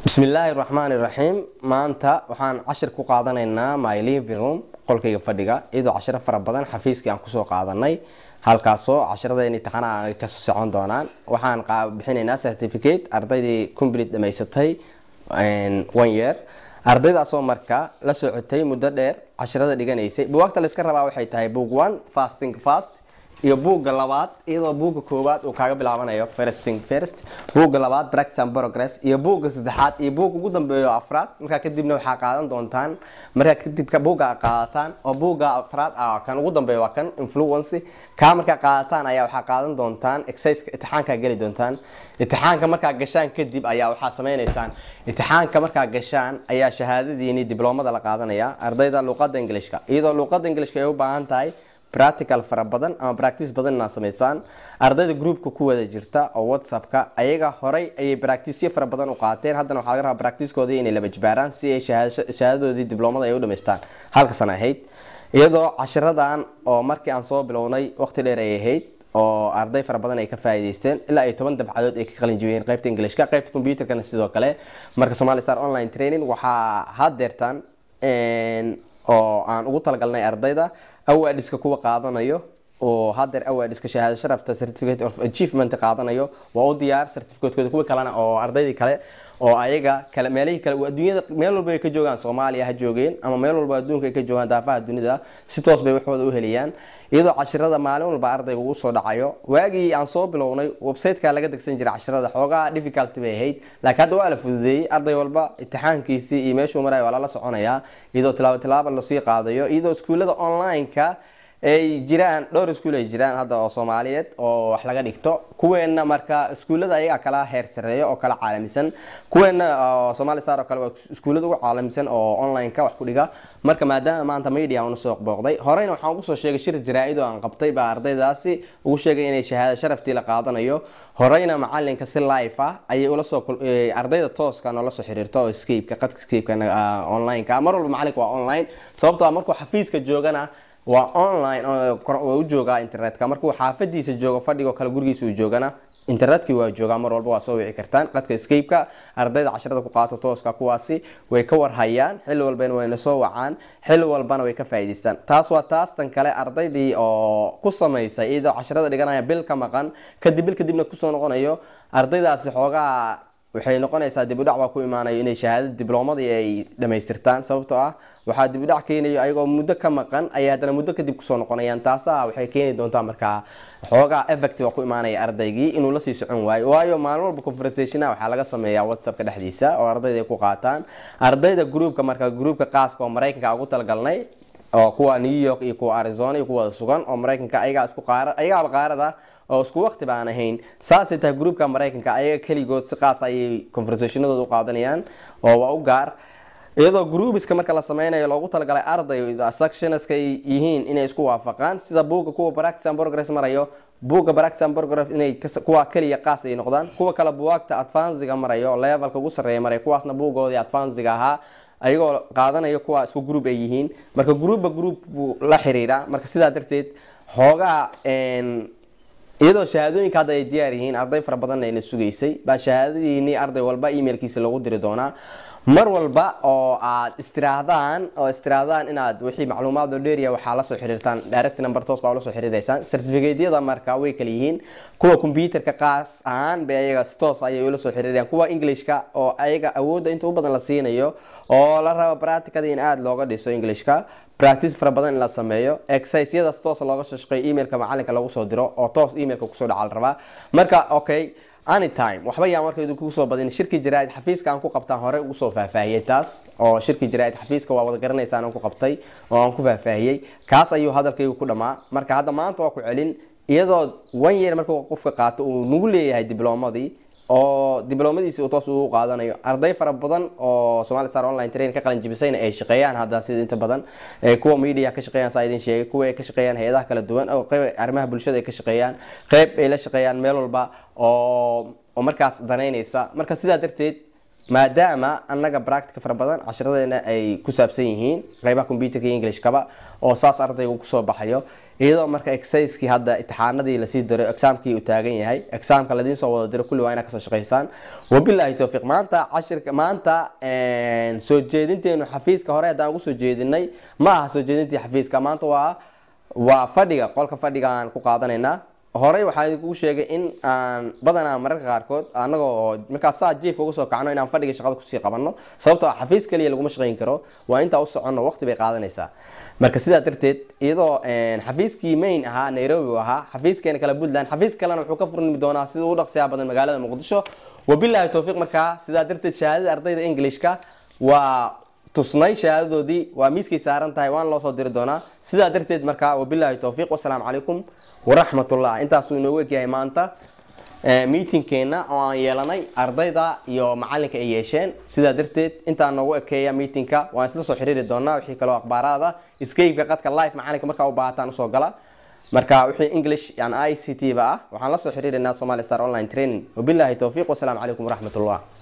bismillaahi raxmaani raxiim maanta waxaan cashir ku qaadanaynaa my living room qolkayga fadhiga iyadoo cashiro fara badan xafiiskii aan kusoo qaadanay halkaasoo cashiradeen imtixaanaha ay ka socon doonaan waxaan bixinaynaa certificate ardaydii complete dhamaysatay one year ardaydaasoo marka la socotay muddo dheer cashirada dhiganaysay buwaagta layska rabaa waxay tahay book one fasting fast iyo buugga labaad iyadoo buugga koowaad uu kaaga bilaabanayo firsting first buugga labaad practice and progress iyo buugga saddexaad iyo buugga ugu dambeeyo afraad markaa kadibna waxaa qaadan doontaan markaa kadib buugga qaadataan oo buugga afraad ah kan ugu dambeeyo waa kan influence kaa markaa qaadataan ayaa waxaa qaadan doontaan exercise imtixaankaa geli doontaan imtixaanka markaa gashaan kadib ayaa waxaa sameynaysaan imtixaanka markaa gashaan ayaa shahaadadiini dibloomada la qaadanaya ardayda luuqada ingilishka iyadoo luuqada ingilishka ay u baahan tahay practical fara badan ama practice badan inaad samaysaan ardayda groupka ku wada jirta oo whatsappka ayaga horay ayay practiceyo fara badan u qaateen haddana waxaa laga rabaa practicekoodii inay laba jibaaraan si ay shahaadadoodii dibloomada ay u dhamaystaan halka sana ahayd iyadoo cashiradan oo markii aan soo bilownay waqti dheer ay ahayd oo arday fara badan ay ka faa'iideysteen ilaa ay toban dabcadood ay ka qalin jibiyeen qaybta ingilishka qaybta computerkana sidoo kale marka somali star online training waxaa hadeertaan oo aan ugu talagalnay ardayda awaadhiska kuwa qaadanayo oo hadeer awaadhiska shahaado sharafta certificate of achievement qaadanayo waa u diyaar certificatekooda kuwa kalena oo ardaydii kale oo ayaga kale meelihii kale adduunyada meel walba ay ka joogaan soomaaliya ha joogeen ama meel walba adduunka ay ka joogaan daafaha dunida si toos bay waxooda u heliyaan iyadoo cashirada maalin walba ardayga ugu soo dhacayo waagii aan soo bilownay websiteka laga degsan jiray cashirada xoogaa difficulty bay ahayd laakiin hadda waa la fududeeyey arday walba imtixaankiisii iyo meeshuu marayo waa lala soconayaa iyadoo tilaabo tilaabo lasii qaadayo iyadoo iskuullada online-ka ay jiraan dhowr iskuul ay jiraan hadda oo soomaaliyeed oo wax laga dhigto kuweena marka iskuullada ayagaa kala heer sareeya oo kala caalamisan kuweena somali star oo kale waa iskuullada ugu caalamisan oo online-ka wax ku dhiga marka maadaama maanta media una soo booqday horeyna waxaan ugu soo sheegay shir jaraa-id oo aan qabtay baa ardaydaasi ugu sheegay inay shahaado sharaftii la qaadanayo horeyna macalinka si life ah ayay ula soo ardayda tooska noola soo xiriirto oo escapeka qadka escapeka online-ka mar walba macalinka waa online sababtoo markuu xafiiska joogana waa online u joogaa internetka markuu xaafadiisa joogo fadhigoo kale gurigiisa uu joogana internetkii waa joogaa mar walba waa soo wici kartaan qadka escapeka ardayda cashirada ku qaato tooska kuwaasi way ka warhayaan xilli walbana wayna soo wacaan xilli walbana way ka faa'iidaystaan taas waa taastan kale ardaydii oo ku samaysay iyadoo cashirada dhiganaya bil ka maqan kadib bil kadibna kusoo noqonayo ardaydaasi xoogaa waxay noqonaysaa dibudhac baa ku imaanayo inay shahaadada diblomadii ay dhamaystirtaan sababtoo ah waxaa dibudhac keenayo ayagoo muddo ka maqan ayay haddana muddo kadib kusoo noqonayaan taasa waxay keeni doontaa markaa xoogaa effect waa ku imaanaya ardaygii inuu lasii socon waayo waayo maalin walba conversationa waxaa laga sameeyaa whatsappka dhexdiisa oo ardayda ay ku qaataan ardayda groupka marka groupka qaaska oo maraykanka ugu talagalnay oo kuwa new york iyo kuwa arizona iyo kuwada sugan oo maraykanka ayagaa isku qaara ayagaaba qaarada oo isku waqti baan ahayn saasay tahay groupka maraykanka ayaga keligood si qaas ayay conversationadooda u qaadanayaan oo waa u gaar iyadoo groupiska marka la sameynayo loogu talagalay arday sectionska ay yihiin inay isku waafaqaan sida buugga kuwa practice and progress marayo buugga practice and progress inay kuwa keliya qaas ay noqdaan kuwa kale buwaagta advancega marayo levelka ugu sarreeya marayo kuwaasna buuggoodii advancega ahaa ayagoo qaadanayo kuwa isku group ay yihiin marka groupba group buu la xiriira marka sidaa darteed xoogaa iyadoo shahaadooyinka hadda ay diyaar yihiin arday fara badanna ayna sugaysay baa shahaadadiini arday walba emailkiisa lagu diri doonaa mar walba oo aad istiraahdaan oo istiraahdaan inaad wixii macluumaad oo dheeriya waxaa lasoo xiriirtaan direct number toos baa ula soo xiriireysaan certificateyada marka way kala yihiin kuwa computerka qaas ahaan bay ayaga toos ayay ula soo xiriirayaan kuwa englishka oo ayaga awoodda inta u badan la siinayo oo la rabo practicada in aada looga dhiso englishka practice fara badan in la sameeyo exerciseyadaas toos looga soo shaqeeyo emailka macalinka lagu soo diro oo toos emailka kusoo dhaca la rabaa marka okay anytime waxba yaa marka idinku soo badin shirki jaraa-id xafiiska aan ku qabtaan hore ugu soo faahfaahiyey taas oo shirki jaraa-id xafiiska waa wada garanaysaan aan ku qabtay oo aan ku faahfaahiyey kaas ayuu hadalkaygu ku dhamaa marka hadda maanta waa ku celin iyadoo one year markuu qofka qaato uu nagu leeyahay diblomadii oo diblomadiisi uu toos ugu qaadanayo arday fara badan oo somali star online train ka qalin jibisayna ay shaqeeyaan hadda sida inta badan kuwa media ka shaqeeyaan saa idin sheegay kuwa ay ka shaqeeyaan hay-adaha kala duwan oo qayb arrimaha bulshada ay ka shaqeeyaan qayb ay la shaqeeyaan meel walba oo oo markaas danaynaysa marka sidaa darteed maadaama annaga practica fara badan cashiradeena ay ku saabsan yihiin qeybaha computerka iyo englishkaba oo saas ardayga kusoo baxayo iyadoo marka exercisekii hadda imtixaanadii lasii diray exaamkii uu taagan yahay exaamka ladiin soo wada diro kulli waa inaad kasoo shaqaysaan wabilaahi towfiiq maanta cashirka maanta soo jeedinteenu xafiiska hore haddaan ugu soo jeedinay ma aha soo jeedintii xafiiska maanta waa waa fadhiga qolka fadhiga aan ku qaadanaynaa horey waxaa idinkugu sheegay in aan badanaa mararka qaarkood anagoo oo markaas saa jiifka uga soo kacno inaan fadhiga shaqada kusii qabanno sababtoo ah xafiis kaliya laguma shaqayn karo waa intaa u soconno waqti bay qaadanaysaa marka sidaa darteed iyadoo xafiiskii main ahaa nairobi uu ahaa xafiiskeena kale puntland xafiis kalena wuxuu ka furmi doonaa sida ugu dhaqsiyaa badan magaalada muqdisho wabilaahi towfiiq markaa sidaa darteed shahaadada ardayda englishka waa tusnay shahaadadoodii waa miiskay saaran tahay waana loo soo diri doonaa sidaa darteed markaa wabilaahi towfiiq wasalaamu calaykum waraxmatullah intaasuu inoogu egyahay maanta meetingkeena oo aan yeelanay ardayda iyo macalinka ay yeesheen sidaa darteed intaa noogu ekeeya meetingka waan isla soo xiriiri doonaa wixii kaloo akhbaaraada scape-ka qadka live macalinka markaa u baahataan usoo gala marka wixii english yani i c t ba ah waxaan la soo xiriirinaa somali star online training wabilaahi towfiiq wasalaamu calaykum waraxmatullah